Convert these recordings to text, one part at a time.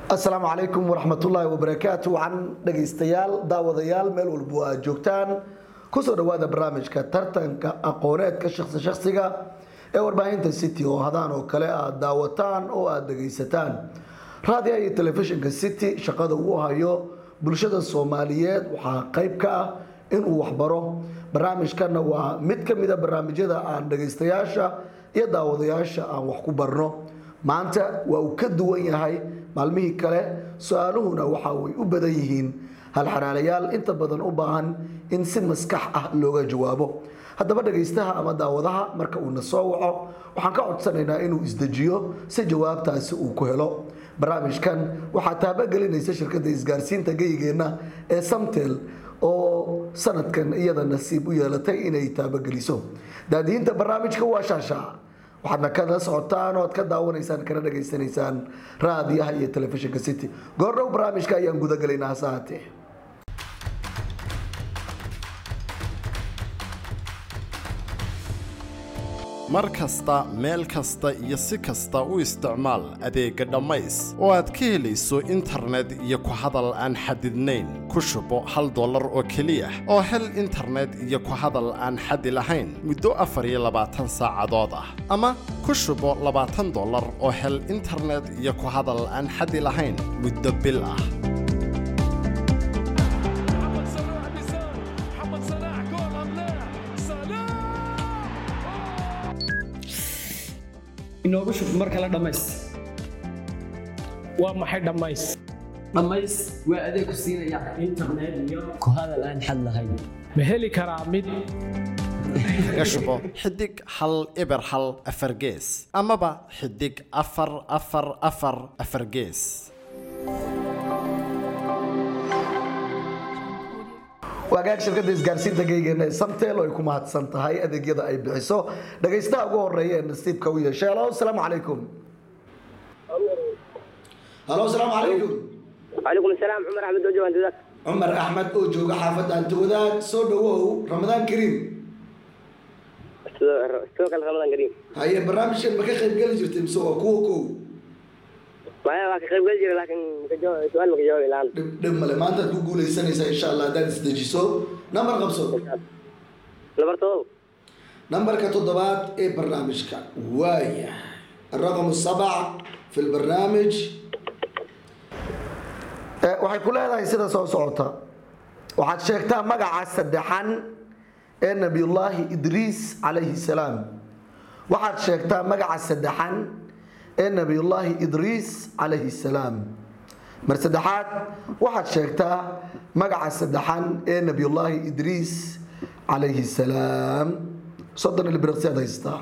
asalaamu calaykum waraxmatullaahi wabarakaatu wacan dhegaystayaal daawadayaal meel walbo aad joogtaan kusoo dhawaada barnaamijka tartanka aqooneedka shaksi shaksiga ee warbaahinta city oo hadaan oo kale aad daawataan oo aad dhegaysataan raadiyaha iyo telefishinka city shaqada uu hayo bulshada soomaaliyeed waxaa qayb ka ah inuu waxbaro barnaamijkana waa mid ka mida barnaamijyada aan dhegaystayaasha iyo daawadayaasha aan wax ku barno maanta waa uu ka duwan yahay maalmihii kale su-aaluhuna waxa way u badan yihiin halxanaalayaal inta badan u baahan in si maskax ah looga jawaabo haddaba dhagaystaha ama daawadaha marka uuna soo waco waxaan ka codsanaynaa inuu isdejiyo si jawaabtaasi uu ku helo barnaamijkan waxaa taabagelinaysa shirkadda isgaarsiinta geyigeenna ee samtel oo sanadkan iyada nasiib u yeelatay inay taabageliso daadiyiinta barnaamijka waa shaasha waxaadna kada socotaan oo aad ka daawanaysaan kana dhagaysanaysaan raadiyaha iyo telefishinka city goordhow barnaamijka ayaan gudagelaynaa hase haatee mar kasta meel kasta iyo si kasta u isticmaal adeegga dhammays oo aad ka helayso internet iyo ku hadal aan xadidnayn ku shubo hal dollar oo keliya oo hel internet iyo ku hadal aan xadi lahayn muddo afar iyo labaatan saacadood ah ama ku shubo labaatan dollar oo hel internet iyo ku hadal aan xadi lahayn muddo bil ah محمد صلاح بيسار محمد صلاح جول ام لا صلاح inoogu shub mar kale dhammays waa maxay dhammays dhammays waa adeeg ku siinaya internet iyo ku hadal aan xad lahayn ma heli karaa mid kaga shubo xidig hal eber hal afar gees amaba xidig afar afar afar afar gees waagaag shirkadda isgaarsiinta geygeena ee samtel oo ay ku mahadsan tahay adeegyada ay bixiso dhagaystaha ugu horeeya ee nasiibka u yeeshay halo asalaamu calaykum halo asalaamu calaykum وعليكم السلام عمر احمد وجه انت ذاك cumar axmed oo jooga xaafadda antawadaag soo dhawow ramadaan kariim سوق رمضان قريب haye barnaamijkan ma ka qayb geli jirtay mise waa kuwa kow ما هي واقع خير قلت لكن مكجو- سؤال مكجاوب الان dhib dhib male maantaad ku guulaysanaysaa insha allah haddaad isdejiso nambar qabso نبرتو nambarka toddobaad ee barnaamijka waaya الرقم السبع في البرنامج Eh, waxay ku leedahay sida soo socota waxaad sheegtaa magaca saddexan ee nabiyullaahi idriis calayhi salaam waxaad sheegtaa magaca saddexan ee nabiyullaahi idriis calayhi salaam mar saddexaad waxaad sheegtaa magaca saddexan ee nabiyullaahi idriis calayhi salaam soddon ilbiriqsi aad haystaa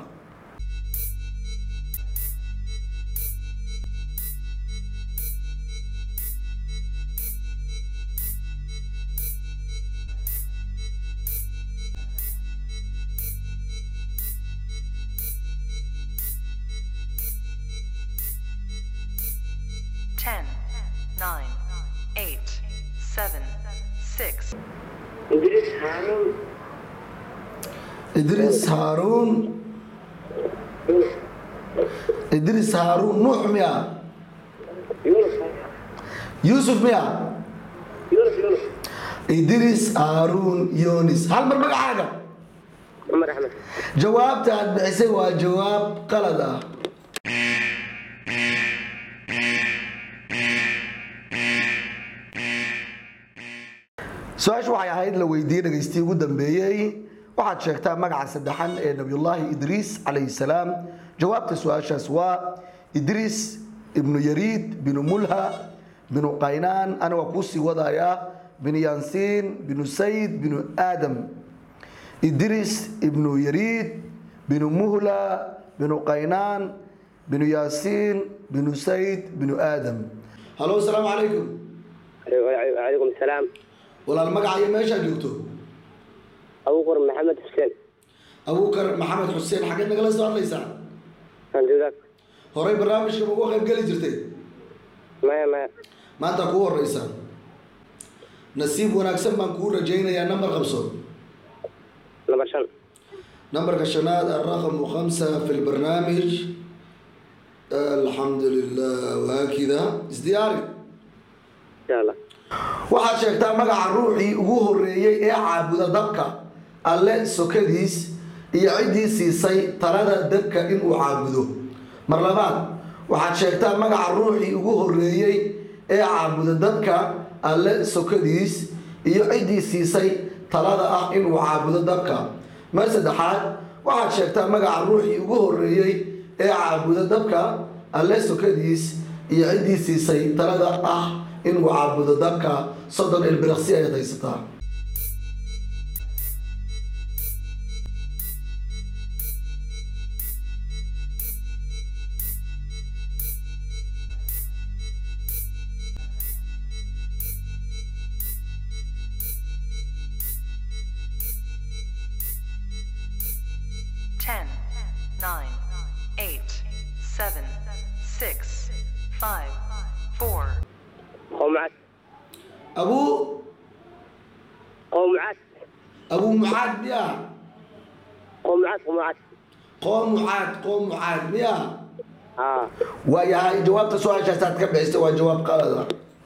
Ten, nine, eight, seven, six, ادريس هارون idriis haaruun idriis haaruun nuux miya يونس yuusuf miya يونس يونس idriis haaruun yonis hal mar magacaaga عمر احمد jawaabta aad bixisay waa jawaab qalad ah su-aashu waxay ahayd la weydiiyey dhagaystii ugu dambeeyey waxaad sheegtaa magaca saddexan ee nabiyullaahi idriis calayhi salaam jawaabta su-aashaas waa idriis ibnu yariid binu mulha binu qaynaan ana waa kuusii wadayaa binu yaansiin binu sayd binu aadam idris ibnu yariid binu muhla binu qaynaan binu yaasiin binu sayd binu aadam halo asalaamu calaykum وعليكم السلام walaal magaca iyo meeshaa joogto ابو بكر محمد حسين abuukar maxamed xuseen xaggeed nagala soo hadlaysaa انت ذاك horey barnaamijka ma uga qayb geli jirtay ما ما maanta kuu horeysaa nasiib wanaagsan baan kuu rajaynayaa nambar qabso نمبر شن nambarka shanaad alraqamu khamsa fi lbarnaamij alxamdu lilah waakida isdiyaari insha allah waxaad sheegtaa magaca ruuxii ugu horeeyey ee caabuda dabka alle sokadiis iyo ciddii siisay talada dabka inuu caabudo mar labaad waxaad sheegtaa magaca ruuxii ugu horeeyey ee caabuda dabka alle sokadiis iyo ciddii siisay talada ah inuu caabudo dabka mar saddexaad waxaad sheegtaa magaca ruuxii ugu horeeyey ee caabuda dabka alle sokadiis iyo ciddii siisay talada ah inuu caabudo dabka soddon ilbiriqsi ayaad haysataa Ten, nine, eight, seven, six, five, four, قوم عاد abuu قوم عاد abuu mucaad miya قوم عاد قوم عاد qoom mucaad qoom mucaad miya اه waayahay jawaabta su-aashaas aad ka bixisay waa jawaab qalada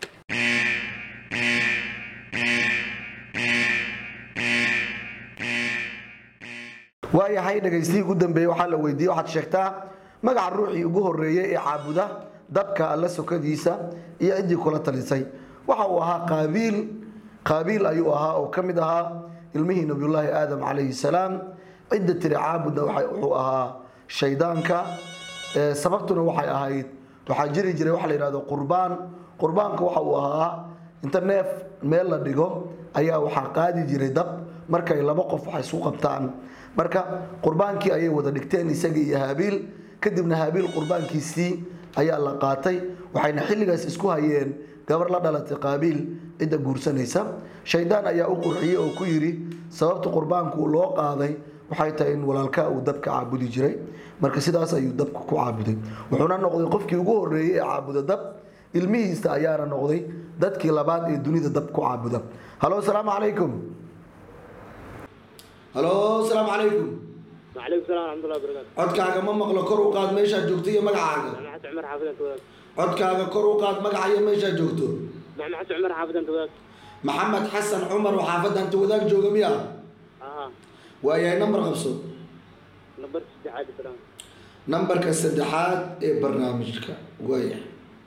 waayahay dhagaystihii ugu dambeeyey waxaa la weydiiyey waxaad sheegtaa magaca ruuxii ugu horeeyey ee caabuda dabka alle sokadiisa iyo ciddii kula talisay waxa uu ahaa qaabiil qaabiil ayuu ahaa oo ka mid ahaa ilmihii nabiyullaahi aadam calayhi salaam cidda tiri caabudna waxa- wuxuu ahaa shaydaanka Ee, sababtuna waxay ahayd waxaa jiri jiray waxa la yidhahdo qurbaan qurbaanka waxa uu ahaa inta neef meel la dhigo ayaa waxaa qaadi jiray dab markay laba qof wax isku qabtaan marka qurbaankii ayay wada dhigteen isagii iyo haabiil kadibna haabiil qurbaankiisii ayaa la qaatay waxayna xilligaas isku hayeen gabar la dhalatay qaabiil cidda guursanaysa shaydaan ayaa u qurxiyey oo ku yidhi sababta qurbaanku loo qaaday waxay tahay in walaalkaa uu dabka caabudi jiray marka sidaas ayuu dabka ku caabuday wuxuuna noqday qofkii ugu horeeyey ee caabuda dab ilmihiisa ayaana noqday dadkii labaad ee dunida dab ku caabuda halo asalaamu calaykum halo asalaamu calaykum وعليكم السلام ورحمه الله وبركاته codkaaga ma maqlo kor u qaad meeshaad joogto iyo magacaaga محمد حسن عمر حافظ انت وذاك codkaaga kor u qaad magaca iyo meeshaad joogto محمد حسن عمر حافظ انت وذاك maxamed xasan cumar oo xaafadda anta wadaag jooga miya اه waayahay nambar qabso نبرت استعاد السلام nambarka saddexaad ee barnaamijka waayahay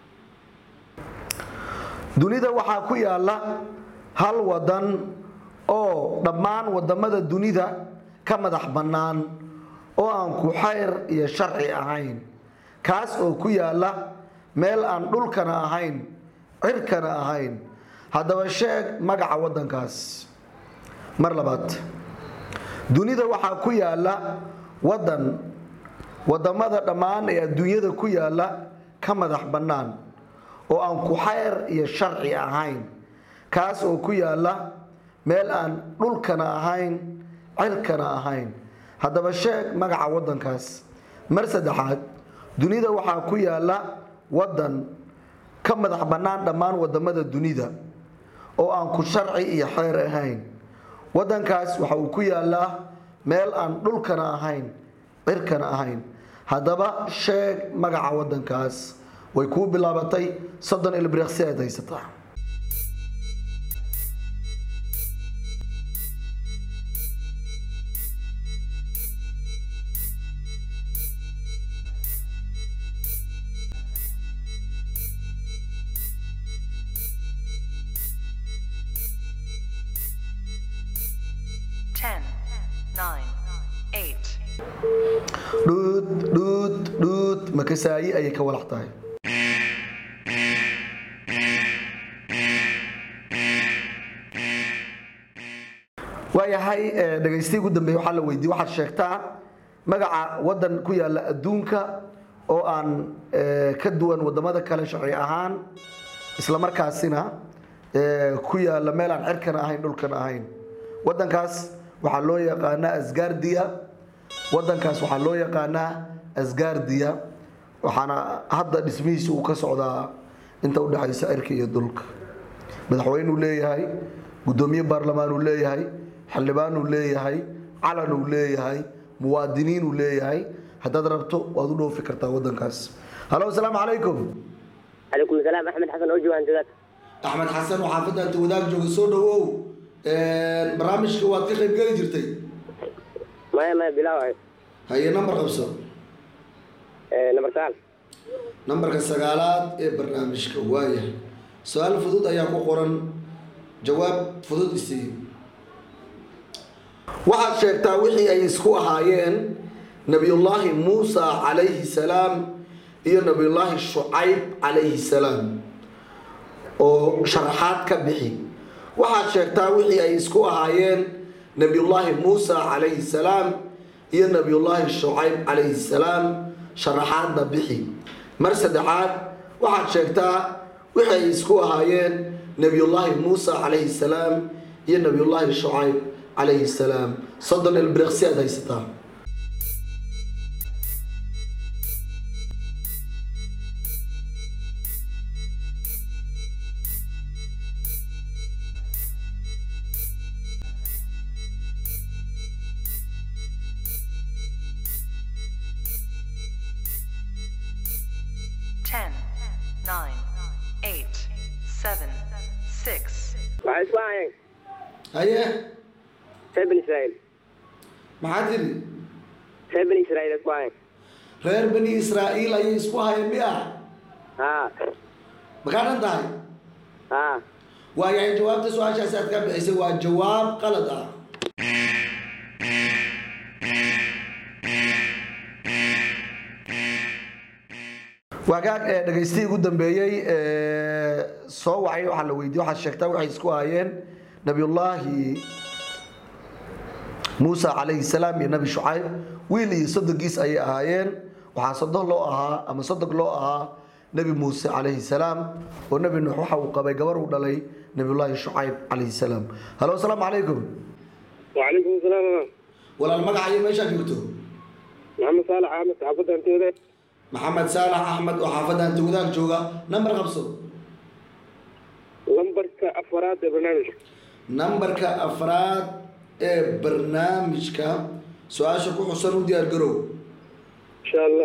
dunida waxaa ku yaala hal wadan oo dhammaan wadamada dunida ka madax bannaan oo aan ku xayr iyo sharci ahayn kaas oo ku yaala meel aan dhulkana ahayn cirkana ahayn haddaba sheeg magaca wadankaas mar labaad dunida waxaa ku yaala wadan wadamada dhammaan ee adduunyada ku yaala ka madax bannaan oo aan ku xayr iyo sharci ahayn kaas oo ku yaala meel aan dhulkana ahayn cirkana ahayn haddaba sheeg magaca wadankaas mar saddexaad dunida waxaa ku yaala wadan ka madax bannaan dhammaan wadamada dunida oo aan ku sharci iyo xeer ahayn wadankaas waxa uu ku yaalaa meel aan dhulkana ahayn cirkana ahayn haddaba sheeg magaca wadankaas way kuu bilaabatay soddon ilbiriqsi aad haysataa ten, nine, eight, dhuud dhuud dhuud makasaayi ayay ka walax tahay waayahay eh, dhagaystii ugu dambeeye waxaa la weydiiyey waxaad sheegtaa magaca wadan ku yaala adduunka oo aan eh, ka duwan wadamada kale sharci ahaan isla markaasina eh, ku yaala meel aan cirkana ahayn dhulkana ahayn wadankaas waxaa loo yaqaanaa asgaardiya wadankaas waxaa loo yaqaanaa asgaardiya waxaana hadda dhismihiisa uu ka socdaa inta udhexaysa cirka iyo dhulka madaxweynuu leeyahay gudoomiye baarlamaan uu leeyahay xildhibaan uu leeyahay calan uu leeyahay muwaadiniin uu leeyahay haddaad rabto waad u dhoofi kartaa wadankaas halo asalaamu calaykum calaykum asalaam axmed xasan oo joogaan dagaad axmed xasan oo xaafadda anta wadaag jooga soo dhawow barnaamijka waad ka qayb geli jirtay maya maya bilaaw ahay haye nambar qabso nambar sagaal nambarka sagaalaad ee barnaamijka waaya su-aal fudud ayaa ku qoran jawaab fudud isii waxaad sheegtaa wixii ay isku ahaayeen nabiyullaahi muusa calayhi salaam iyo nabiyullaahi shucayb calayhi salaam oo sharaxaad ka bixi waxaad sheegtaa wixii ay isku ahaayeen nabiyullaahi muusa calayhi salaam iyo nabiyullaahi shucayb calayhi salaam sharaxaadna bixi mar saddexaad waxaad sheegtaa wixii ay isku ahaayeen nabiyullaahi muusa calayhi salaam iyo nabiyullaahi shucayb calayhi salaam soddon ilbiriqsi aad haysataa Ten, nine, eight, seven, six, waxay isku ahaayeen haye reer bani israa'iil maxaa tiri reer bani israa'iil isku ahaayeen reer bani israa'iil ayay isku hayeen miya haa makaa dhan tahay haa waayahay jawaabta su-aashaasi aad ka bixisay waa jawaab qalad ah waagaag ee dhagaystihii ugu dambeeyey ee soo wacay waxaa la weydiiyey waxaad sheegtaa waxay isku hayeen nabiyullaahi muusa calayhi salaam iyo nabi shucayb wiil iyo soddonkiis ayay ahaayeen waxaa soddon loo ahaa ama soddon loo ahaa nebi muuse calayhi salaam oo nebi nuux waxa uu qabay gabar uu dhalay nabiyullaahi shucayb calayhi salaam halo asalaamu calaykum wacalaykum asalaam walaal magaca iyo meeshaa joogto maxamed saalax axmed xaafadda antooda maxamed saalax axmed oo xaafadda anta wadaag jooga nambar qabso lambarka afaraad ee barnaamijka nambarka afraad ee barnaamijka su-aasha ku xusan u diyaar garow insha allah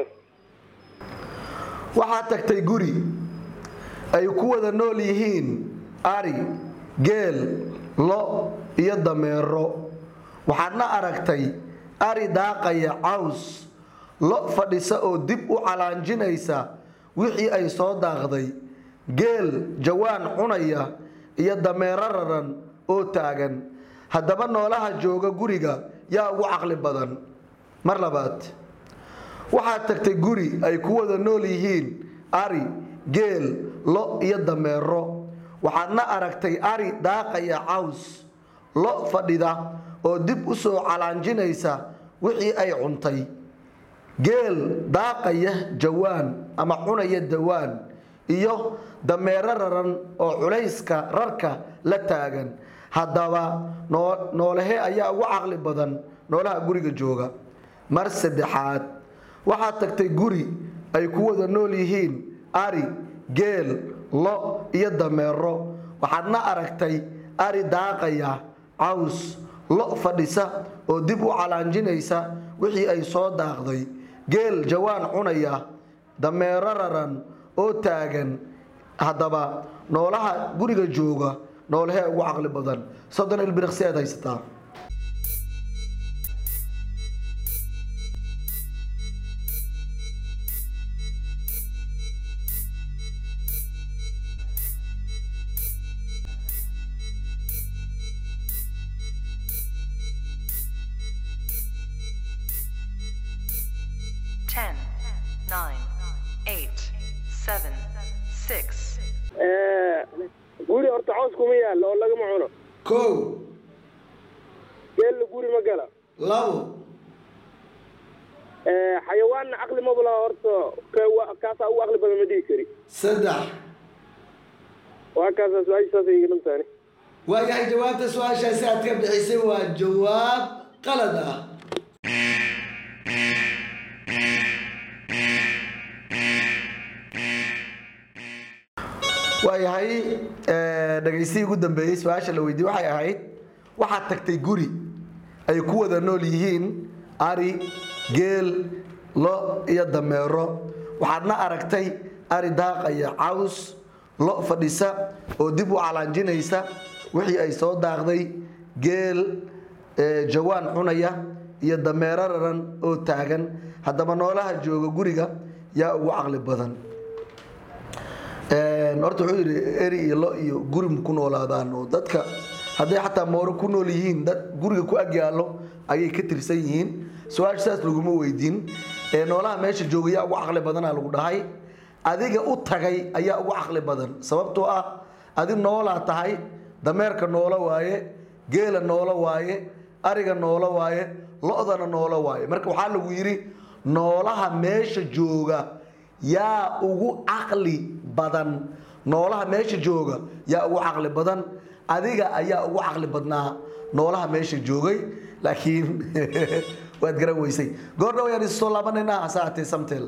waxaad tagtay guri ay ku wada nool yihiin ari geel lo iyo dameero waxaadna aragtay ari daaqaya caws lo fadhisa oo dib u calaanjinaysa wixii ay soo daaqday geel jawaan cunaya iyo dameero raran oo taagan haddaba noolaha jooga guriga yaa ugu caqli badan mar labaad waxaad tagtay guri ay ku wada nool yihiin ari geel lo iyo dameero waxaadna aragtay ari daaqaya caws lo fadhida oo dib u soo calaanjinaysa wixii ay cuntay geel daaqaya jawaan ama cunaya dawaan iyo dameero raran oo culayska rarka la taagan haddaba noo- noolehe ayaa ugu caqli badan noolaha guriga jooga mar saddexaad waxaad tagtay guri ay ku wada nool yihiin ari geel lo iyo dameero waxaadna aragtay ari daaqaya caws lo fadhisa oo dib u calaanjinaysa wixii ay soo daaqday geel jawaan cunaya dameero raran oo taagan haddaba noolaha guriga jooga noolahee ugu caqli badan soddon ilbiriqsi aad haysataa ten, nine, eight, seven, six, guri horta caws kuma yaalla oo lagama cuno kow geella guri ma gala labo xayawaanna caqli maba laha horta ka- wa- kaasaa ugu caqli badan ma dhihi kari saddex waa kaasaa su-aasha saasay iga dhantaani waayahay jawaabta su-aashaasi aad ka bixisay waa jawaab qalad ah waayahay eh, dhagaystihii ugu dambeeyey su-aasha la weydiiyey waxay ahayd waxaad tagtay guri ay ku wada nool yihiin ari geel lo iyo dameero waxaadna aragtay ari daaqaya caws lo fadhisa oo dib u calaanjinaysa wixii ay soo daaqday geel ee, jawaan cunaya iyo dameero raran oo taagan haddaba noolaha jooga guriga yaa ugu caqli badan Een, horta wuxuu yidhi eri iyo lo iyo guri ma ku noolaadaan oo dadka hadday xataa mooro ku nool yihiin dad guriga ku ag yaallo ayay ka tirsan yihiin su-aasha saas laguma weydiin ee noolaha meesha jooga yaa ugu caqli badanaa lagu dhahay adiga u tagay ayaa ugu caqli badan sababtoo ah adi noolaa tahay dameerka noolo waaye geela noolo waaye ariga noolo waaye lo-dana noolo waaye marka waxaa lagu yidhi noolaha meesha jooga yaa ugu caqli badan noolaha meesha jooga yaa ugu caqli badan adiga ayaa ugu caqli badnaa noolaha meesha joogay laakiin waad garan weysay goordhow ayaan isu soo laabanaynaa hase haatee samtel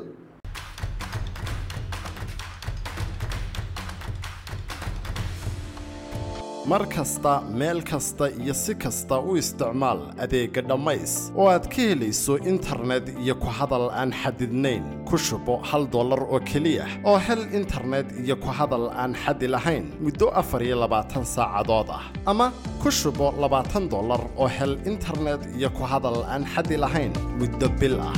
mar kasta meel kasta iyo si kasta u isticmaal adeegga dhammays oo aad ka helayso internet iyo ku hadal aan xadidnayn ku shubo hal dollar oo keliya oo hel internet iyo ku hadal aan xadi lahayn muddo afar iyo labaatan saacadood ah ama ku shubo labaatan dollar oo hel internet iyo ku hadal aan xadi lahayn muddo bil ah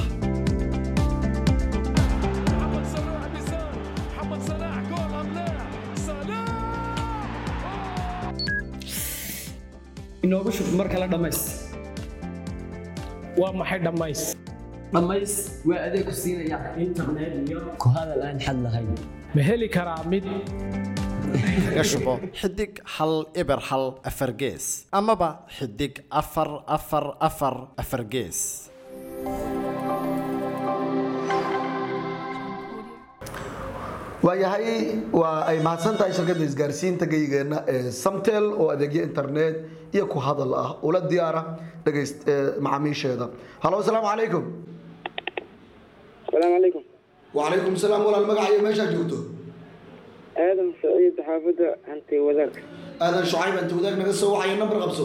محمد صلاح بيسار محمد صلاح جول ام لا صلاح inoogu shub mar kale dhammays waa maxay dhammays dhammays waa adeeg ku siinaya internet iyo ku hadal aan xad lahayn ma heli karaa mid kaga shubo xidig hal eber hal afar gees amaba xidig afar afar afar afar gees waayahay waa ay mahadsan tahay shirkadda isgaarsiinta geygeena ee samtel oo adeegyo internet iyo ku hadal ah ula diyaara dhegayst ee macaamiisheeda halo asalaamu calaykum السلام عليكم wacalaykum salaam walaal magaca iyo meeshaa joogto آدم سعيد حافظة أنت وذاك aadan shucayb anta wadaag naga soo waxayo nambar qabso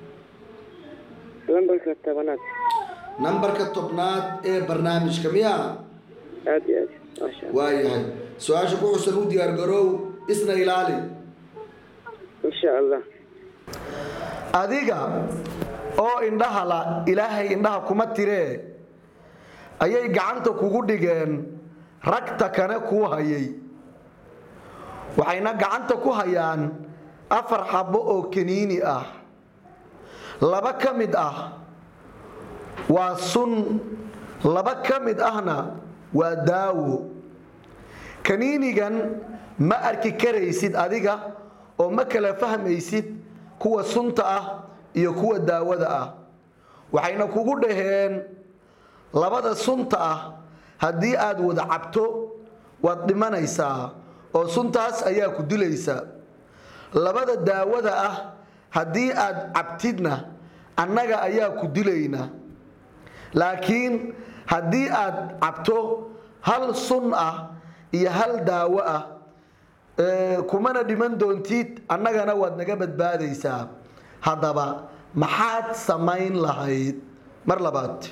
لمبرك التبنات nambarka tobnaad ee barnaamijka miya آدي آدي ما شاء الله waayahay su-aasha ku xusan u diyaargaroow isna ilaali إن شاء الله adiga oo indhaha la ilaahay indhaha kuma tiree ayay gacanta kugu dhigeen ragta kane kuu hayay waxayna gacanta ku hayaan afar xabbo oo kaniini ah laba ka mid ah waa sun laba ka mid ahna waa daawo kaniinigan ma arki karaysid adiga oo ma kala fahmaysid kuwa sunta ah iyo kuwa daawada ah waxayna kugu dhaheen labada sunta ah haddii aad wada cabto waad dhimanaysaa oo suntaas ayaa ku dilaysa labada daawada ah haddii aad cabtidna annaga ayaa ku dilayna laakiin haddii aad cabto hal sun ah iyo hal daawo ah ee, kumana dhiman doontid annagana waad naga badbaadaysaa haddaba maxaad samayn lahayd mar labaad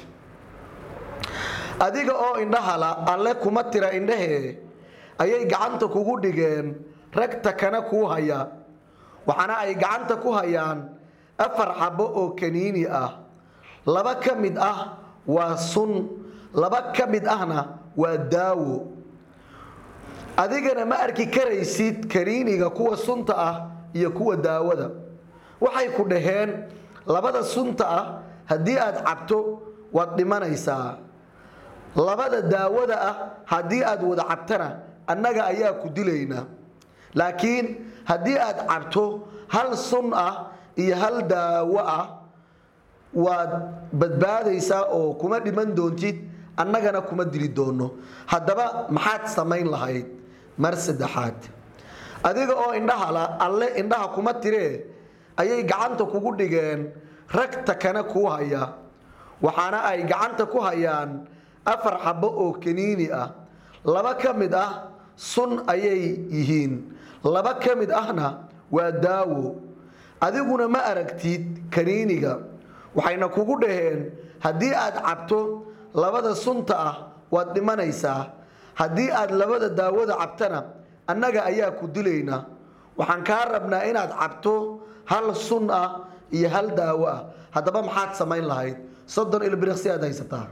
adiga oo indhahala alle kuma tira indhahee ayay gacanta kugu dhigeen ragta kana kuu haya waxaana ay gacanta ku hayaan afar xabbo oo kaniini ah laba ka mid ah waa sun laba ka mid ahna waa daawo adigana ma arki karaysid kaniiniga kuwa sunta ah iyo kuwa daawada waxay ku dhaheen labada sunta ah haddii aad cabto waad dhimanaysaa labada daawada ah haddii aad wada cabtana annaga ayaa ku dilayna laakiin haddii aad cabto hal sun ah iyo hal daawo ah waad badbaadaysaa oo kuma dhiman doontid annagana kuma dili doono haddaba maxaad samayn lahayd mar saddexaad adiga oo indhahala alle indhaha kuma tiree ayay gacanta kugu dhigeen ragta kana kuu haya waxaana ay gacanta ku hayaan afar xabbo oo kaniini ah laba ka mid ah sun ayay yihiin laba ka mid ahna waa daawo adiguna ma aragtid kaniiniga waxayna kugu dhaheen haddii aad cabto labada sunta ah waad dhimanaysaa haddii aad labada daawada cabtana annaga ayaa ku dilaynaa waxaan kaa rabnaa inaad cabto hal sun ah iyo hal daawo ah haddaba maxaad samayn lahayd soddon ilbiriqsi aad haysataa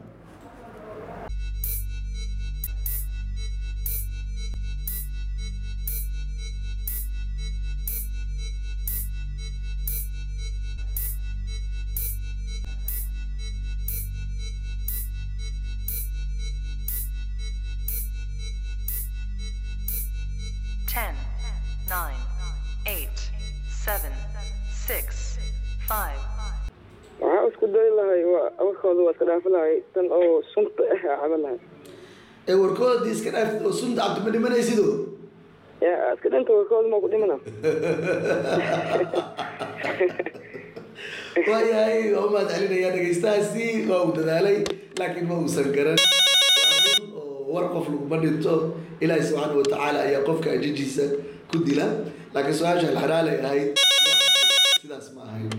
Ten, nine, eight, seven, six, five, waxaa isku dayi lahay waa awalkooda waa iska dhaafi lahay tan oo sunta ah aa caban lahay ee warkoodii iska dhaaf oo sunta cabto ma dhimanaysido yaa iska dhinta warkooda ma ku dhimana waayahay waa u mahad celinayaa dhegaystahaasi waa uu dadaalay laakiin ma uusan garan Waa run oo war qof laguma dhinto ilaahi subxaana wa tacaala ayaa qofka ajijiisa ku dila laakiin su-aasha alxalaalay ahayd sidaas ma ahayn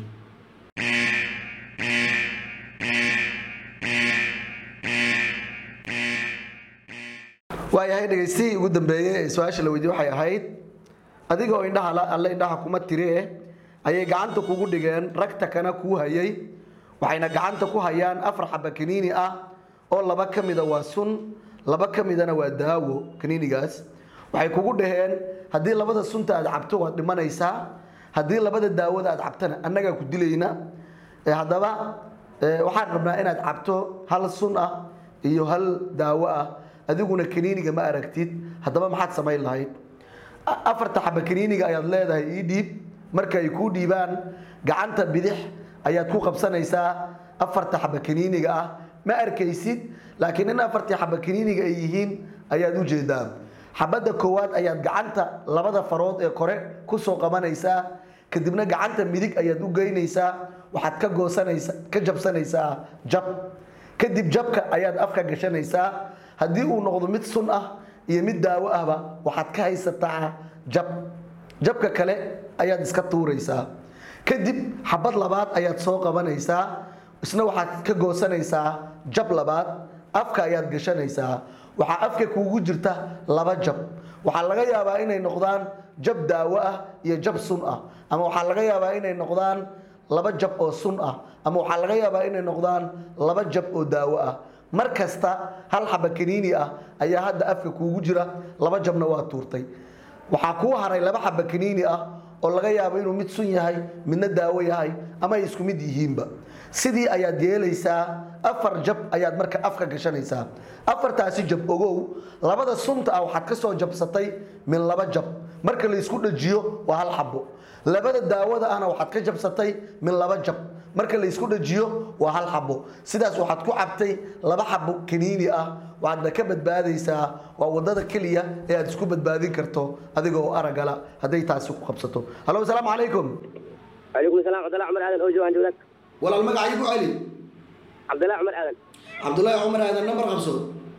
waayahay dhegaystihii ugu dambeeyey ee su-aasha la weydiye waxay ahayd adiga oo indhaha la- alle indhaha kuma tiri eh ayay gacanta kugu dhigeen ragta kana kuu hayay waxayna gacanta ku hayaan afar xaba kaniini ah oo laba ka mida waa sun laba ka midana waa daawo kaniinigaas waxay kugu dhaheen haddii labada sunta aad cabto waad dhimanaysaa haddii labada daawada aad cabtana annagaa ku dilayna Eh, haddaba eh, waxaan rabnaa inaad cabto hal sun ah iyo hal daawo ah adiguna kaniiniga ma aragtid haddaba maxaad samayn lahayd A- afarta xaba kaniiniga ayaad leedahay ii dhiib marka ay kuu dhiibaan gacanta bidix ayaad ku qabsanaysaa afarta xaba kaniiniga ah ma arkaysid laakiin in afartii xaba kaniiniga ay yihiin ayaad u jeedaa xabadda koowaad ayaad gacanta labada farood ee kore kusoo qabanaysaa kadibna gacanta midig ayaad u geynaysaa waxaad ka goosanaysa ka jabsanaysaa jab kadib jabka ayaad afka gashanaysaa haddii uu noqdo mid sun ah iyo mid daawo ahba waxaad ka haysataa jab jabka kale ayaad iska tuuraysaa kadib xabad labaad ayaad soo qabanaysaa isna waxaad ka goosanaysaa jab labaad afka ayaad gashanaysaa waxaa afka kuugu jirta laba jab waxaa laga yaabaa inay noqdaan jab daawo ah iyo jab sun ah ama waxaa laga yaabaa inay noqdaan laba jab oo sun ah ama waxaa laga yaabaa inay noqdaan laba jab oo daawo ah mar kasta hal xaba kaniini ah ayaa hadda afka kuugu jira laba jabna waa tuurtay waxaa kuu haray laba xaba kaniini ah oo laga yaabo inuu mid sun yahay midna daawo yahay ama ay isku mid yihiinba sidii ayaad yeelaysaa afar jab ayaad marka afka gashanaysaa afartaasi jab ogow labada sunta ah waxaad ka soo jabsatay min laba jab marka la isku dhajiyo waa hal xabo labada daawada ahna waxaad ka jabsatay min laba jab marka la isku dhajiyo waa hal xabo sidaas waxaad ku cabtay laba xabo kaniini ah waxaadna ka badbaadaysaa waa wadada keliya ee aad isku badbaadin karto adiga oo aragala hadday taasi ku qabsato hallo asalaamu calaykum calaykum salaam cabdallah cumar aadan oo joogaan joogad walaal magacii ku celi cabdallah cumar aadan cabdullaahi cumar aadan nambar qabso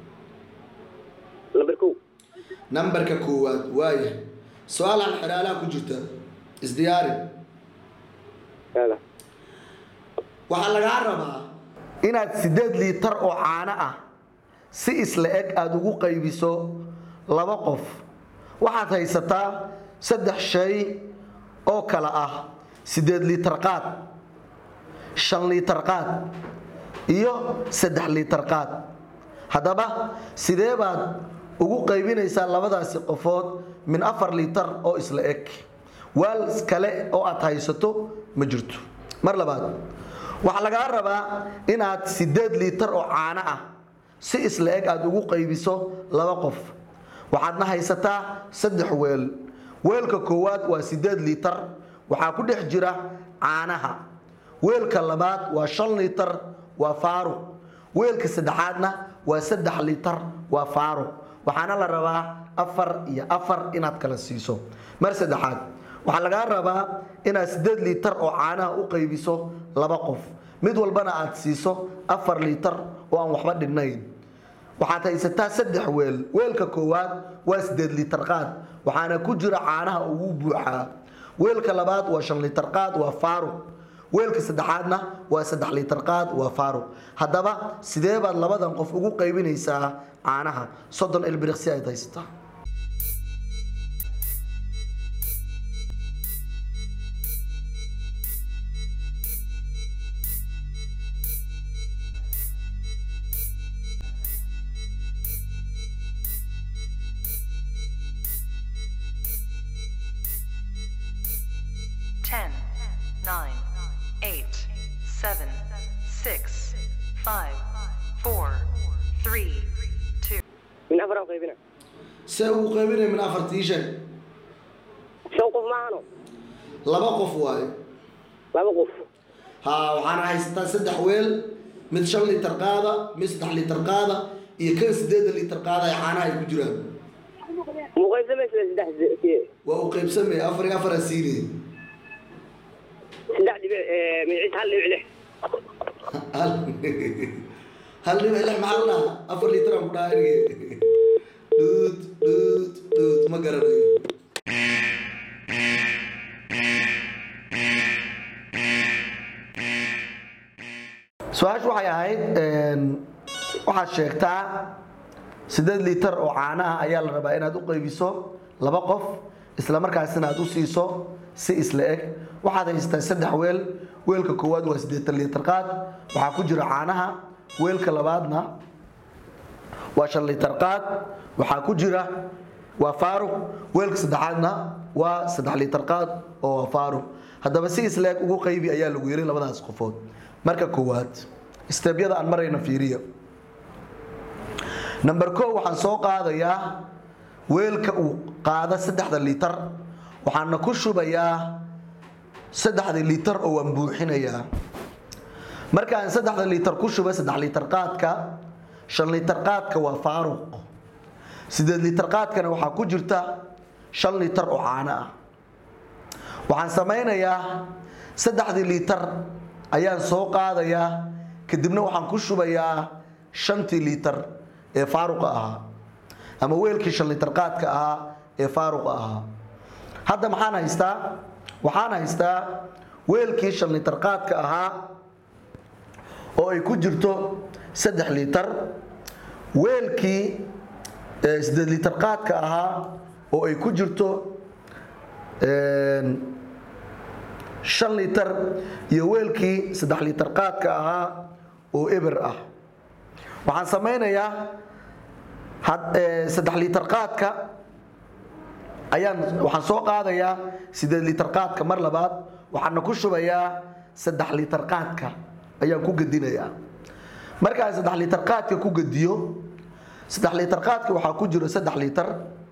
lambar kow nambarka koowaad waaya su-aalaan xidhaalaha ku jirta isdiyaari yaala waxaa lagaa rabaa inaad sideed liitar oo caano ah si isla eg aada ugu qaybiso laba qof waxaad haysataa saddex shay oo kale ah sideed liitar qaad shan liitar qaad iyo saddex liitar qaad haddaba sidee baad ugu qaybinaysaa labadaasi qofood min afar liitar oo isla eg waal kale oo aad haysato ma jirto mar labaad waxaa lagaa rabaa inaad sideed liitar oo caano ah si isla eg aad ugu qaybiso laba qof waxaadna haysataa saddex weel weelka koowaad waa sideed liitar waxaa ku dhex jira caanaha weelka labaad waa shan liitar waa faaruq weelka saddexaadna waa saddex liitar waa faaruq waxaana la rabaa afar iyo afar inaad kala siiso mar saddexaad waxaa lagaa rabaa inaad sideed liitar oo caanaha u qaybiso laba qof mid walbana aad siiso afar liitar oo aan waxba dhinnayn waxaad haysataa saddex weel weelka koowaad waa sideed liitar qaad waxaana ku jira caanaha ugu buuxaa weelka labaad waa shan liitar qaad waa faaruq weelka saddexaadna waa saddex liitar qaad waa faaruq haddaba sidee baad labadan qof ugu qaybinaysaa caanaha soddon ilbiriqsi ayd haysataa Ten, nine, eight, seven, six, five, four, three, two. min afar aan qaybina see ugu qaybinaya min afartii sheeg shan qof maahano laba qof waaye laba qof ha waxaana haysataa saddex weel mid shan liitar qaada mid saddex liitar qaada iyo kan sideedan liitar qaada ee caanaha ay ku jiraan muu qaybsamaysa saddex waa u qaybsamaya afar iyo afar asiinaya saddex dhibic magiciisa hal dhibic lix hal hal dhibic lix maxaa la dhahaa afar liitar aan ku dhahaa erige dhuud dhuud dhuud ma garanayo su-aashu waxay ahayd waxaad sheegtaa sideed liitar oo caana ah ayaa la rabaa inaad u qaybiso laba qof isla markaasina aad u siiso si isla eg waxaad haysataa saddex weel weelka koowaad waa siddeetan liitar qaad waxaa ku jira caanaha weelka labaadna waa shan liitar qaad waxaa ku jira waa faaruq weelka saddexaadna waa saddex liitar qaad oo waa faaruq haddaba si isla eg ugu qaybi ayaa lagu yiri labadaas qofood marka koowaad steebyada aan marayna fiiriya number ko waxaan soo qaadayaa weelka uu qaada saddexda liitar waxaana ku shubayaa saddexda liitar oo waan buuxinayaa markaan saddexda liitar ku shuba saddex liitar qaadka shan liitar qaadka waa faaruq sideed liitar qaadkana waxaa ku jirta shan liitar oo caano ah waxaan samaynayaa saddexdii liitar ayaan soo qaadayaa kadibna waxaan ku shubayaa shantii liitar ee faaruqa ahaa ama weelkii shan liitar qaadka ahaa ee faaruqa ahaa hadda maxaan haystaa waxaan haystaa weelkii shan liitar qaadka ahaa oo ay ku jirto saddex liitar weelkii sideed liitar qaadka ahaa oo ay ku jirto shan liitar iyo weelkii saddex liitar qaadka ahaa oo eber ah waxaan samaynayaa saddex liitar qaadka ayaan waxaan soo qaadayaa sideed liitar qaadka mar labaad waxaana ku shubayaa saddex liitar qaadka ayaan ku gedinayaa markaan saddex liitar qaadka ku gediyo saddex liitar qaadka waxaa ku jiro saddex liitar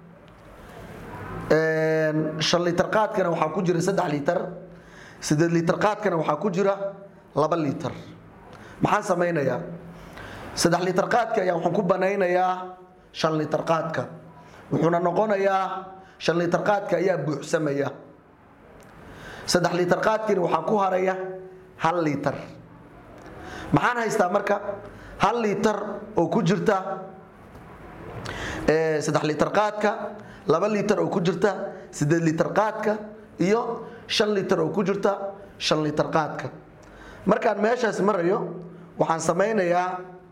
shan liitar qaadkana waxaa ku jira saddex liitar sideed liitar qaadkana waxaa ku jira laba liitar maxaan samaynayaa saddex liitar qaadka ayaa waxaan ku banaynayaa shan liitar qaadka wuxuuna noqonayaa shan liitar qaadka ayaa buuxsamaya saddex liitar qaadkiina waxaa ku haraya hal liitar maxaan haystaa marka hal liitar oo ku jirta saddex liitar qaadka laba liitar oo ku jirta sideed liitar qaadka iyo shan liitar oo ku jirta shan liitar qaadka markaan meeshaas marayo waxaan samaynayaa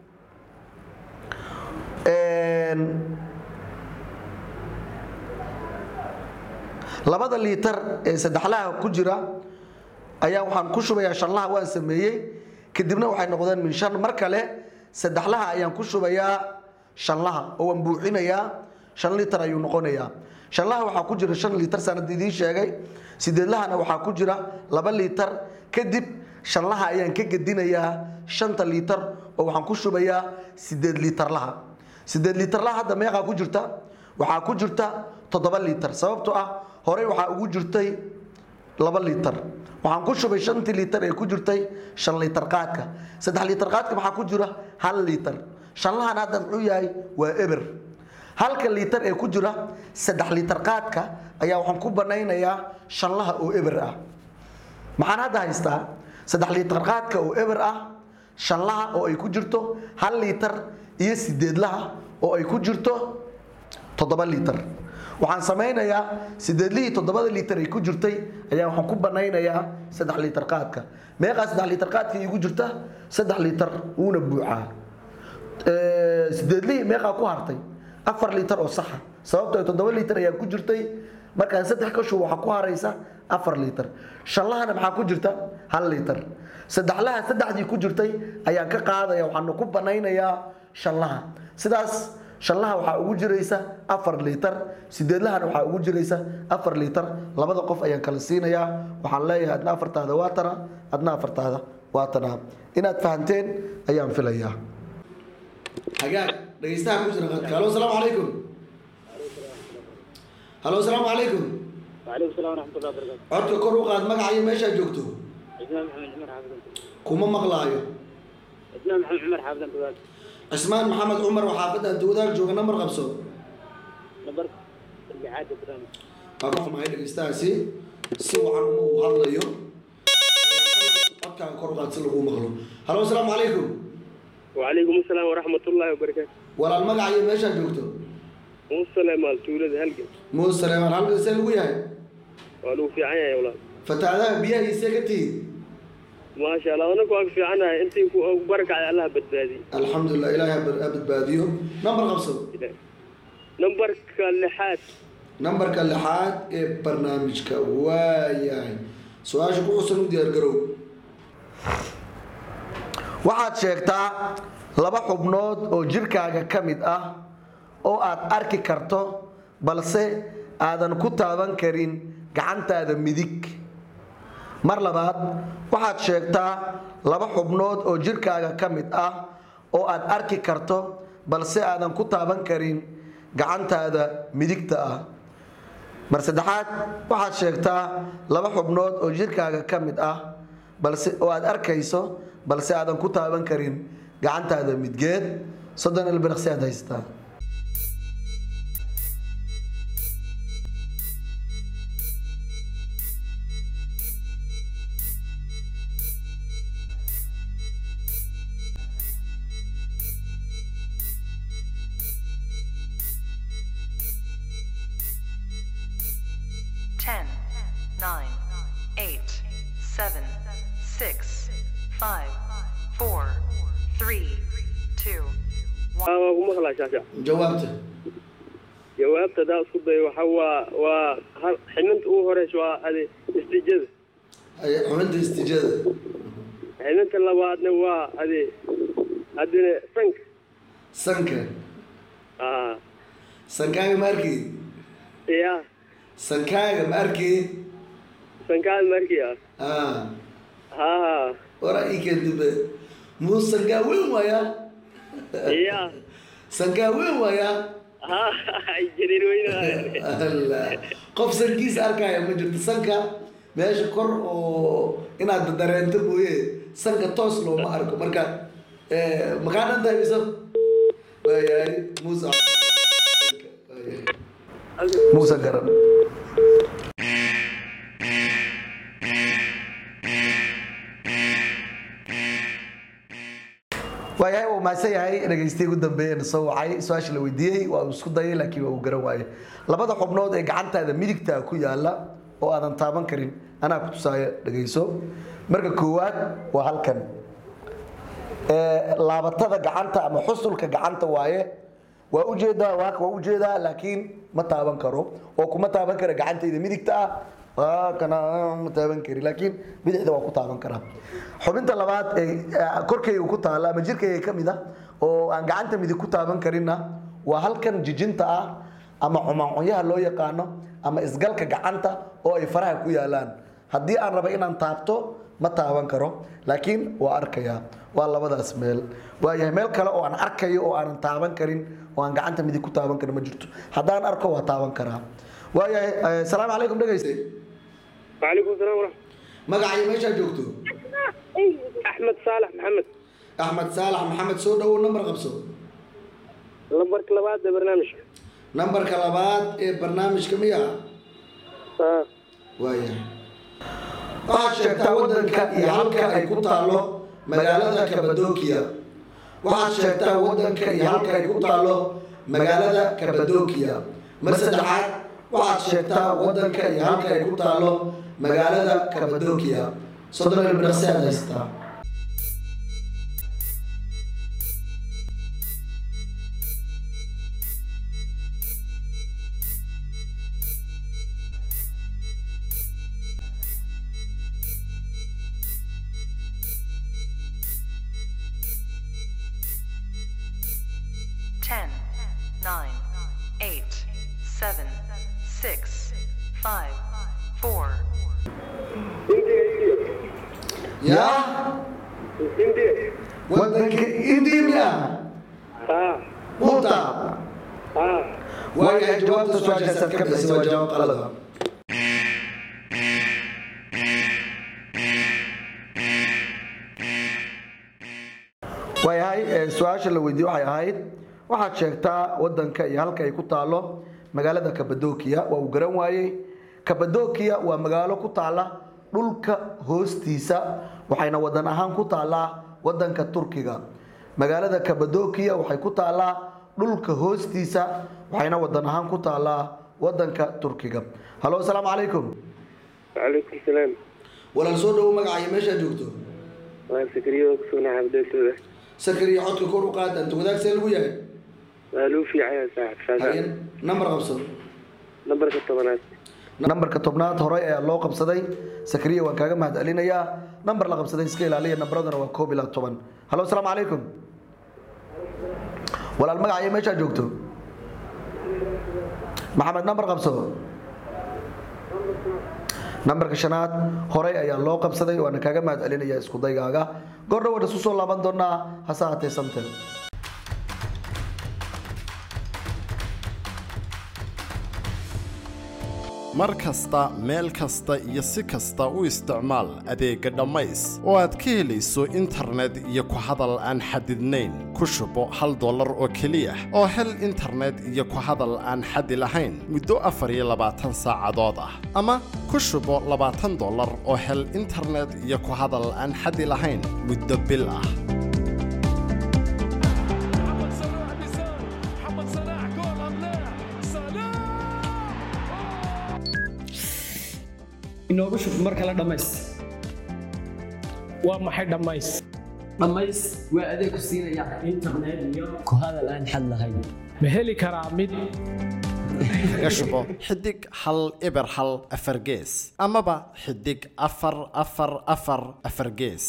labada liitar ee saddexlaha ku jira ayaa waxaan ku shubayaa shanlaha waan sameeyey kadibna waxay noqdeen min shan mar kale saddexlaha ayaan ku shubayaa shanlaha oo waan buuxinayaa shan liitar ayuu noqonayaa shanlaha waxaa ku jira shan liitar sanad idiin sheegay sideedlahana waxaa ku jira laba liitar kadib shanlaha ayaan ka gedinayaa shanta liitar oo waxaan ku shubayaa sideed liitarlaha sideed liitarlaha hadda meeqaa ku jirta waxaa ku jirta toddoba liitar sababtoo ah horey waxaa ugu jirtay laba liitar waxaan ku shubay shantii liitar ee ku jirtay shan liitar qaadka saddex liitar qaadka maxaa ku jira hal liitar shanlahan hadda muxuu yahay waa eber halka liitar ee ku jira saddex liitar qaadka ayaa waxaan ku banaynayaa shanlaha oo eber ah maxaan hadda haystaa saddex liitar qaadka oo eber ah shanlaha oo ay ku jirto hal liitar iyo sideedlaha oo ay ku jirto toddoba liitar waxaan samaynayaa sideedlihii toddobada liitar ay ku jirtay ayaa waxaan ku banaynayaa saddex liitar qaadka meeqaa saddex liitar qaadka iigu jirta saddex liitar wuuna buuxaa Ee, sideedlihii meeqaa ku hartay afar liitar oo saxa sababtoo toddoba liitar ayaa ku jirtay markaan saddex ka shubo waxaa ku haraysa afar liitar shanlahana maxaa ku jirta hal liitar saddexlaha saddexdii ku jirtay ayaan ka qaadaya waxaana ku banaynayaa shanlaha sidaas shanlaha waxaa ugu jiraysa afar liitar sideedlahana waxaa ugu jiraysa afar liitar labada qof ayaan kala siinayaa waxaan leeyahay adna afartaada waa tana adna afartaada waa tana inaad fahanteen ayaan filayaa hagaag dhegeystaha ku jira qadka halo asalaamu calaykum halo asalaamu calaykum وعليكم السلام ورحمة الله وبركاته. codka kor u qaad magacayo meeshaa joogto إسلام محمد عمر حافظ kuma maqlaayo إسلام محمد عمر حافظ أنت cismaan maxamed cumar oo xaafadda anta wadaag jooga nambar qabso نبرك اللي عاد برنامج. waa ka xumahay dhegeystahaasi si wacan uma uu hadlayo codkaaga kor u qaad si lagu maqlo halo asalaamu calaykum وعليكم السلام ورحمة الله وبركاته. walaal magacayo meeshaa joogto والسلام على تولد هلقة. muuse saleemaan halka see lagu yahay ولو في عيا يا ولاد. fataadaha biyahiisee ka tihiin ما شاء الله أنا كواك في عنا أنت بركة على الله بدبادي. alxamdulilah ilaahay ha badbaadiyo nambar qabso نمبرك اللحات nambarka lixaad ee barnaamijka waa yahay su-aasha ku xusan u diyaargarow waxaad sheegtaa laba xubnood oo jirkaaga ka mid ah oo aad arki karto balse aadan ku taaban karin gacantaada midig mar labaad waxaad sheegtaa laba xubnood oo jirkaaga ka mid ah oo aad arki karto balse aadan ku taaban karin gacantaada midigta ah mar saddexaad waxaad sheegtaa laba xubnood oo jirkaaga ka mid ah balse oo aad arkayso balse aadan ku taaban karin gacantaada midgeed soddon ilbiraqsi aad haysataa Ten, nine, eight, seven, six, five, four, three, two, one. آه ومغلا شاشة. jawaabta جوابت دا صدي وحوا و حننت أوه هرش وهذه استجابة. Ay- xubinta istiijada حننت اللوادنا وهذه هذه سنك. sanka آه sankaaga ma arkii يا sankaaga ma arkii سنكال مركيا. Ah, ها ها waraa ii keentibe muu sankaa weyn waayaa يا sankaa weyn waayaa ها جرير وين Allah. qof sankiisa arkaya ma jirto sanka meesha kor oo inaad dareento mooye sanka toos looma arko marka eh, makaa dhan tahay mise waayahay muuse Waayahay. muuse garan waayahay uu mahadsan yahay dhegeystiyi ugu dambeeyeen soo wacay su-aasha la weydiiyey waa uu isku dayay laakiin waa uu garan waayey labada xubnood ee gacantaada midigta ku yaala oo aadan taaban karin anaa ku tusaaya dhegeyso marka koowaad waa halkan Ee, laabatada gacanta ama xusulka gacanta waaye waa ujeedaa waa waa ujeedaa laakiin ma taaban karo oo kuma taaban kara gacantayda midigta ah waa kana ma taaban kari laakiin bidixda waa ku taaban karaa xubinta labaad ee ee korkayga ku taala ama jirkayga ka mid ah oo aan gacanta midig ku taaban karinna waa halkan jijinta ah ama cumaacunyaha loo yaqaano ama isgalka gacanta oo ay faraha ku yaalaan haddii aan raba inaan taabto ma taaban karo laakiin waa arkayaa waa labadaas meel waayahay meel kale oo aan arkayo oo aanan taaban karin oo aan gacanta midig ku taaban karin ma jirto haddaan arko waa taaban karaa waayahay eh, salaamu calaykum dhegeyste وعليكم السلام ورحمة magacayo meeshaa joogto أحمد صالح محمد axmed saalax maxamed soo dhawow nambar qabso لمبرك لبعض برنامج nambarka labaad ee barnaamijka miya ها waayahay waxaad sheegtaa waddanka iyo halka ay ku taallo magaalada kabadokiya waxaad sheegtaa waddanka iyo halka ay ku taallo magaalada kabadokiya mar saddexaad waxaad sheegtaa wadanka iyo halka ay ku taalo magaalada kabadokiya soddon ilbiraqsi aad haysataa Ten, nine, eight, seven, six, five, four, yaa India. wadanka indiya Ah, muta ah. waayahay jawaabta su-aashaasaad ka bixisay waa jawaab qalada waayahay ee, su-aasha la weydiiyey waxay ahayd waxaad sheegtaa wadanka iyo halka ay ku taalo magaalada kabadokiya waa uu garan waayey kabadokiya waa magaalo ku taala dhulka hoostiisa waxayna wadan ahaan ku taalaa wadanka turkiga magaalada kabadokiya waxay ku taalaa dhulka hoostiisa waxayna wadan ahaan ku taalaa wadanka turkiga halo asalaamu calaykum Waalaikum salaam. walaal soo dhawo magacaayo meeshaa joogto Waa sakriyo ku soo naxabdeetooda. sakariya codka kor u qaad anta wadaag see lagu yahay Waa luu fiicaya saaxib haye shaaga. nambar qabso Nambarka tobanaad. nambarka tobnaad horey ayaa loo qabsaday sakariya waan kaaga mahad celinayaa nambar la qabsaday iska ilaaliya nambaradana waa koob ilaa toban halo asalaamu calaykum walaal magacaayo meeshaa joogto maxamed nambar qabso nambarka shanaad horey ayaa loo qabsaday waana kaaga mahad celinaya isku daygaaga goordha waan isku soo laaban doonaa hase haatee samtel mar kasta meel kasta iyo si kasta u isticmaal adeegga dhammays oo aad ka helayso internet iyo ku hadal aan xadidnayn ku shubo hal dollar oo keliya oo hel internet iyo ku hadal aan xadi lahayn muddo afar iyo labaatan saacadood ah ama ku shubo labaatan dollar oo hel internet iyo ku hadal aan xadi lahayn muddo bil ah محمد صلاح بيسار محمد صلاح جول ام لا صلاح inoogu shub mar kale dhammays waa maxay dhammays dhammays waa adeeg ku siinaya internet iyo ku hadal aan xad lahayn ma heli karaa mid kaga shubo xidig hal eber hal afar gees amaba xidig afar afar afar afar gees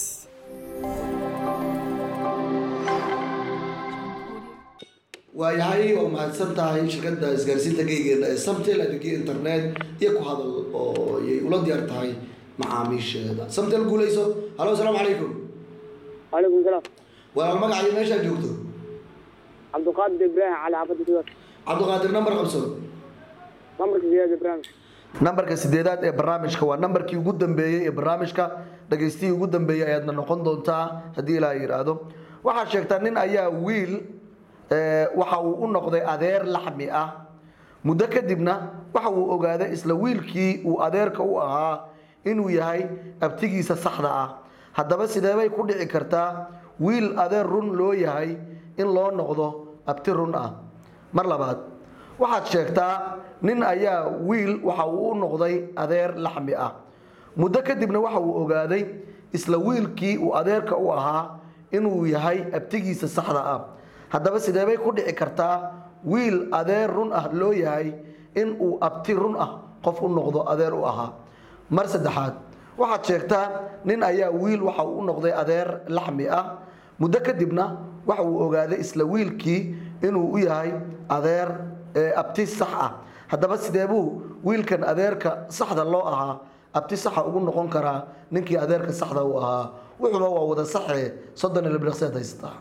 waayahay oo mahadsan tahay shirkadda isgaarsiinta geygeena ee samtel adeegyo internet iyo ku hadal oo ayay ula diyaar tahay macaamiisheeda samtel guuleyso halo asalaamu calaykum Waalaikum salaam. walaal magacaayo meeshaa joogto Cabduqaadir Ibrahim cali xaafadda Suudaan. cabdiqaadir nambar qabso Nambarka sideed Ibrahim. nambarka sideedaad ee barnaamijka waa nambarkii ugu dambeeyey ee barnaamijka dhagaystihii ugu dambeeyey ayaadna noqon doontaa haddii ilaa yidhaahdo waxaad sheegtaa nin ayaa wiil eh, waxa uu u noqday adeer laxmi ah muddo kadibna waxa uu ogaaday isla wiilkii uu adeerka u ahaa inuu yahay abtigiisa saxda ah haddaba sideebay ku dhici kartaa wiil adeer run loo yahay in loo noqdo abti run ah mar labaad waxaad sheegtaa nin ayaa wiil waxa uu u noqday adeer laxmi ah muddo kadibna waxa uu ogaaday isla wiilkii uu adeerka u ahaa inuu yahay abtigiisa saxda ah haddaba sideebay ku dhici kartaa wiil adeer run ah loo yahay in uu abti run ah qof u noqdo adeer u ahaa mar saddexaad waxaad sheegtaa nin ayaa wiil waxa uu u noqday adeer laxmi ah muddo kadibna waxa uu ogaaday isla wiilkii inuu u yahay adeer ee abti sax ah haddaba sideebuu wiilkan adeerka saxda loo ahaa abti saxa ugu noqon karaa ninkii adeerka saxda u ahaa wuxuuba waa wada saxe soddon iyo libriqseed haystaa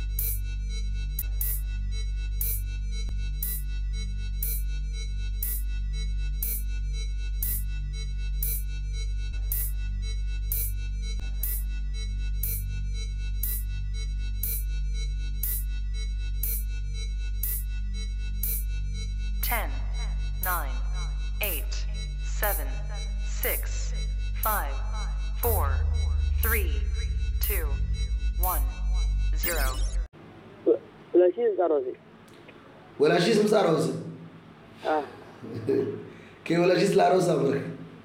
ten, nine, eight, seven, six, five, four, three, two, one, zero. Walaashihiis aroosay. walaashiis masaar hoose Ah. kee walaashiis la aroosa marka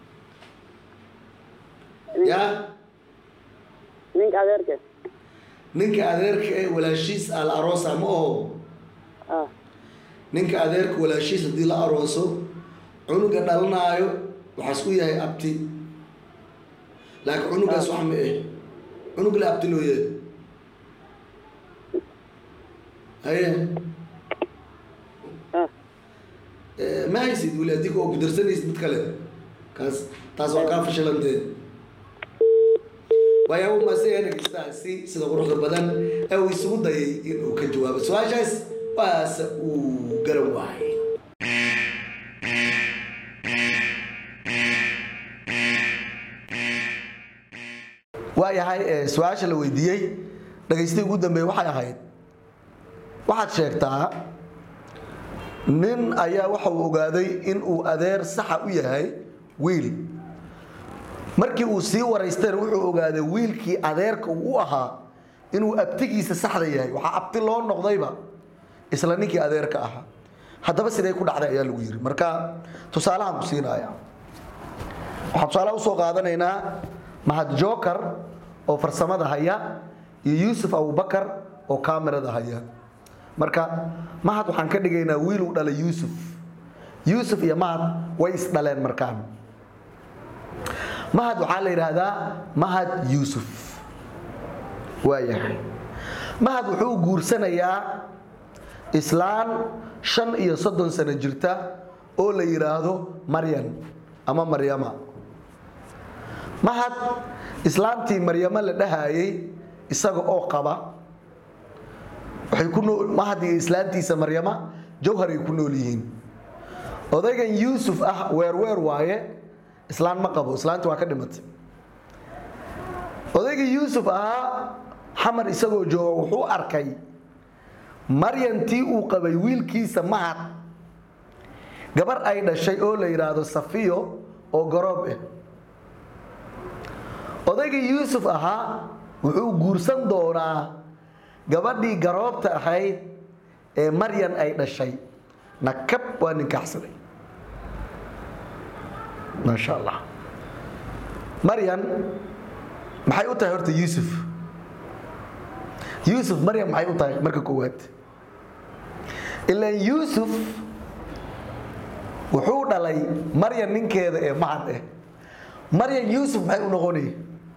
ya ninka adeerka ninka adeerka ee walaashiis ah la aroosa ma oho ah ninka adeerka walaashiis haddii la arooso cunuga dhalanaayo waxaas u yahay abti laakiin cunugaas wax ma eh cunug la abti loo yahay haye ah Eh, ma haysid weli adiga oo gudarsanaysid mid kale kaas taas waa kaa fashilantee waayaaba maasaya dhegeystaasi sida quruxda badan ee uu isugu dayay inuu ka jawaabo su-aashaas waase uu garan waayay waayahay eh, su-aasha la weydiiyey dhagaystii ugu dambeeye waxay ahayd waxaad sheegtaa nin ayaa waxa uu ogaaday in uu adeer saxa u yahay wiil markii uu sii waraystayna wuxuu ogaaday wiilkii adeerka uu u ahaa inuu abtigiisa saxda yahay waxaa abti loo noqdayba isla ninkii adeerka ahaa haddaba sidee ku dhacday ayaa lagu yiri marka tusaalahan ku siinaya waxaan tusaalaha usoo qaadanaynaa mahad joker oo farsamada haya iyo yuusuf abubakar oo kaamirada haya marka mahad waxaan ka dhigaynaa wiil uu dhalay yuusuf yuusuf iyo mahad way isdhaleen markaan mahad waxaa la yidhaahdaa mahad yuusuf waayahay mahad wuxuu guursanayaa islaan shan iyo soddon sano jirta oo la yidhaahdo maryan ama maryama mahad islaantii maryamo la dhahayay isaga oo qaba waxay ku nool mahad iyo islaantiisa maryama jawharay ku nool yihiin odaygan yuusuf ah weerweer waaye islaan ma qabo islaanti waa ka dhimatay odaygii yuusuf ahaa xamar isagoo jooga wuxuu arkay maryantii uu qabay wiilkiisa mahad gabar ay dhashay oo la yidhaahdo safiyo oo garoob ah odaygii yuusuf ahaa wuxuu guursan doonaa gabadhii garoobta ahayd ee maryan ay dhashay nakab waa ninkaxsaday maasha allah maryan maxay u tahay horta yuusuf yuusuf maryan maxay u tahay marka koowaad ilaan yuusuf wuxuu dhalay maryan ninkeeda ee mahad eh maryan yuusuf maxay u noqonaya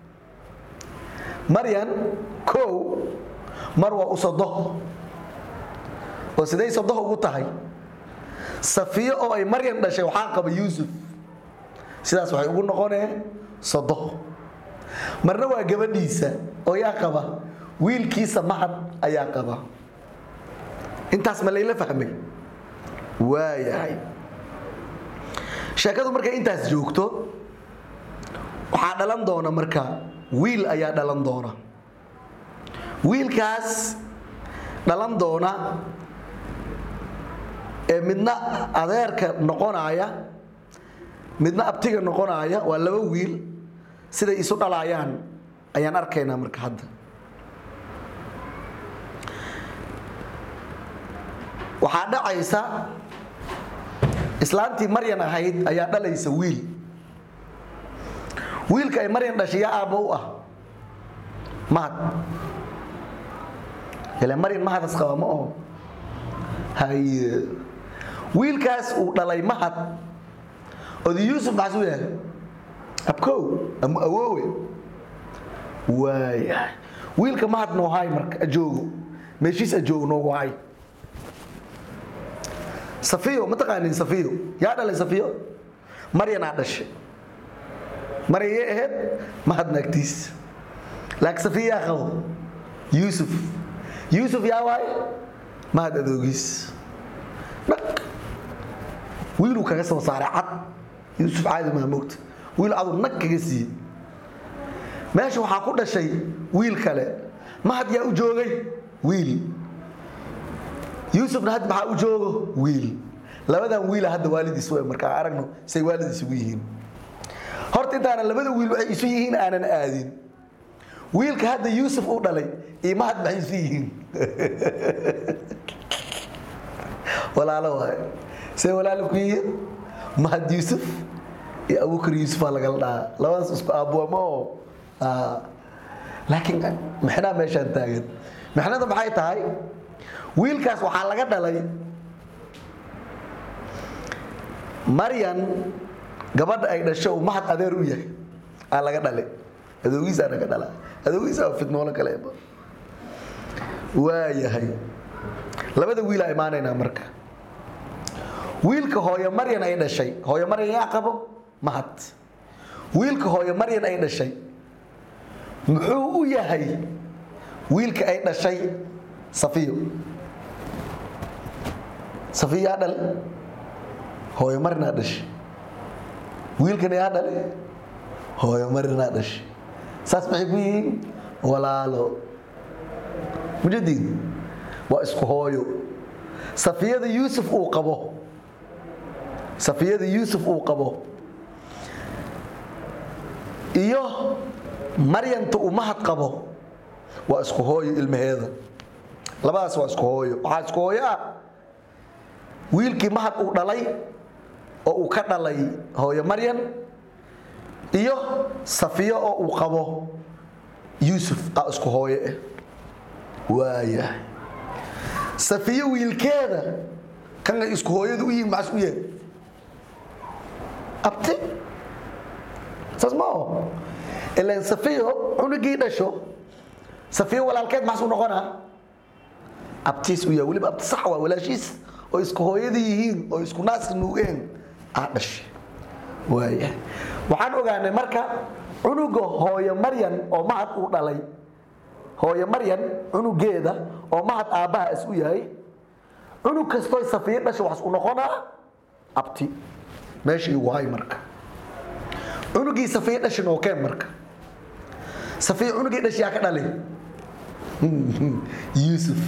maryan kow mar waa u sodo oo siday sodo ugu tahay safiyo oo ay maryan dhashay waxaa qaba yuusuf sidaas waxay ugu noqonee sodo marna waa gabadhiisa oo yaa qaba wiilkiisa mahad ayaa qaba intaas ma layla fahmay waayahay sheekadu markay intaas joogto waxaa dhalan doona marka wiil ayaa dhalan doona wiilkaas dhalan doona ee midna adeerka noqonaya midna abtiga noqonaya waa laba wiil siday isu dhalaayaan ayaan arkaynaa marka hadda waxaa dhacaysa islaantii maryan ahayd ayaa dhalaysa wiil wiilka ay maryan dhashay yaa aabba u ah mahad ile maryan mahadas qaba ma oho haye wiilkaas uu dhalay mahad oda yuusuf maxasuu yahay abkow ama awoowe waaya wiilka mahad noo hay marka ajoogo meeshiis ajoogo noogu hay safiyo ma taqaanin safiyo yaa dhalay safiyo maryanaa dhashay maryan yay ahayd mahad naagtiis laakiin safiyo yaa qabo yuusuf yuusuf yaa waaye mahad adoogiis dhaq wiiluu kaga soo saaray cad yuusuf caadi maa moogta wiil cadu nag kaga siiyey meesha waxaa ku dhashay wiil kale mahad yaa u joogay wiil yuusufna had maxaa u joogo wiil labadan wiila hadda waalidiis w markaa aragno say waalid isugu yihiin horta intaanan labada wiil waxay isu yihiin aanan aadin wiilka hadda yuusuf u dhalay iyo mahad maxay isu yihiin walaalo waay see walaalo ku yihiin mahad yuusuf iyo abubakar yuusufaa lagala dhahaa labadaas isku aabuwama oo Ah. laakiin mixnaa meeshaan taagan mixnada maxay tahay wiilkaas waxaa laga dhalay maryan gabadha ay dhasho uu mahad adeer u yahay aa laga dhalay adoogiisaa naga dhala adoogiisaa fidmoolo kaleeba waa yahay labada wiilaa imaanaynaa marka wiilka hooyo maryan ay dhashay hooyo maryan yaa qabo mahad wiilka hooyo maryan ay dhashay muxuu u yahay wiilka ay dhashay safiyo safiyo yaa dhal hooyo maryanaa dhashay wiilkan yaa dhale hooyo maryanaa dhashay saas maxay ku yihiin walaalo mujadiid waa isku hooyo safiyada yuusuf uu qabo safiyada yuusuf uu qabo iyo maryanta uu mahad qabo waa isku hooyo ilmaheeda labadaas waa isku hooyo waxaa isku hooyo ah wiilkii mahad uu dhalay oo uu ka dhalay hooyo maryan iyo safiyo oo uu qabo yuusuf aa isku hooyo ah waayahay safiyo wiilkeeda kan ay isku hooyadu u yihiin maxas u yahay abti saas ma aho ilaan safiyo cunugii dhasho safiyo walaalkeed maxas u noqonaa abtiis u yahay weliba abti sax waa walaashiis oo isku hooyadii yihiin oo isku naas nuugeen aa dhashay waaya waxaan ogaanay marka cunuga hooyo maryan oo mahad uu dhalay hooyo maryan cunugeeda oo mahad aabbaha is u yahay cunug kastoo safiyo dhasha waxas u noqonaa abti meesha igu hay marka cunugii safiyo dhashi nookeen marka safiyo cunugii dhashi yaa ka dhalay yuusuf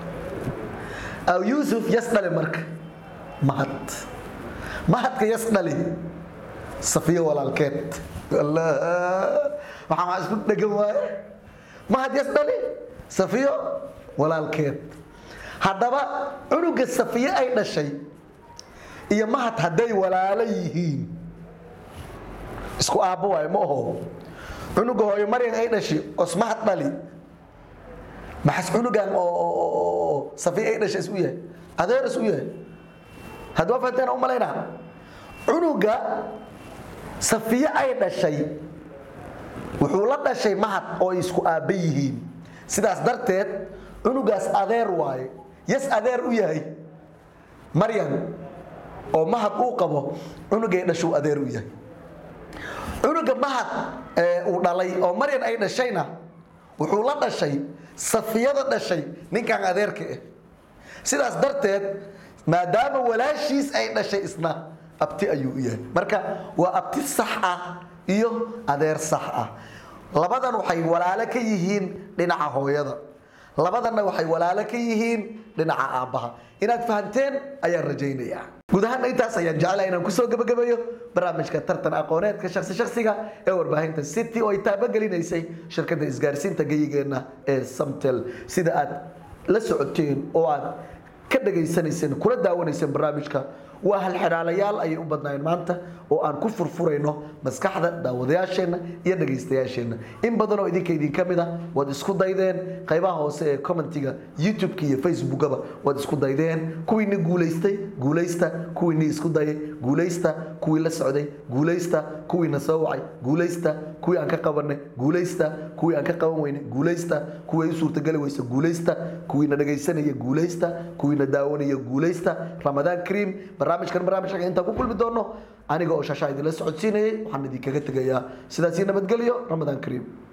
aw yuusuf yas dhale marka mahad mahadka yas dhali safiyo walaalkeed allah waxaa maa isku dhegan waaye mahad yas dhali safiyo walaalkeed haddaba cunuga safiye ay dhashay iyo mahad hadday walaalo yihiin isku aabbo waayo ma aho cunuga hooyo maryan ay dhashay os mahad dhali maxas cunugan oo safiye ay dhashay isu yahay adeer isu yahay hadda waa fahanteen u malaynaa cunuga safiye ay dhashay wuxuu la dhashay mahad oo ay isku aabba yihiin sidaas darteed cunugaas adeer waaye yas adeer u yahay maryan oo mahad uu qabo cunugay dhashuu adeer u yahay cunuga mahad uu dhalay oo maryan ay dhashayna wuxuu la dhashay safiyada dhashay ninkan adeerka ah sidaas darteed maadaama walaashiis ay dhashay isna abti ayuu u yahay marka waa abti sax ah iyo adeer sax ah labadan waxay walaalo ka yihiin dhinaca hooyada labadanna waxay walaalo ka yihiin dhinaca aabbaha inaad fahanteen ayaan rajaynayaa guud ahaanna intaas ayaan jeclahay inaan kusoo gabagabeeyo barnaamijka tartan aqooneedka shaksi shaksiga ee warbaahinta city oo ay taabagelinaysay shirkadda isgaarsiinta geyigeenna ee samtel sida aad la socoteen oo aad ka dhagaysanayseen kula daawanayseen barnaamijka waa halxidhaalayaal ayay u badnaayeen maanta oo aan ku furfurayno maskaxda daawadayaasheenna iyo dhagaystayaasheenna in badan oo idinka idinka mid a waad isku daydeen qaybaha hoose ee commentiga youtube-ka iyo facebookaba waad isku daydeen kuwiini guulaystay guulaysta kuwiini isku dayay guulaysta kuwii la socday guulaysta kuwiina soo wacay guulaysta kuwii aan ka qabanay guulaysta kuwii aan ka qaban weynay guulaysta kuwii ay u suurtageli weysa guulaysta kuwiina dhagaysanaya guulaysta kuwiina daawanaya guulaysta ramadaan kariim barnaamijkan barnaamijka intaan ku kulmi doono aniga oo shashaa idinla socodsiinayay waxaan idinkaga tegayaa sidaasii nabadgelyo ramadaan kariim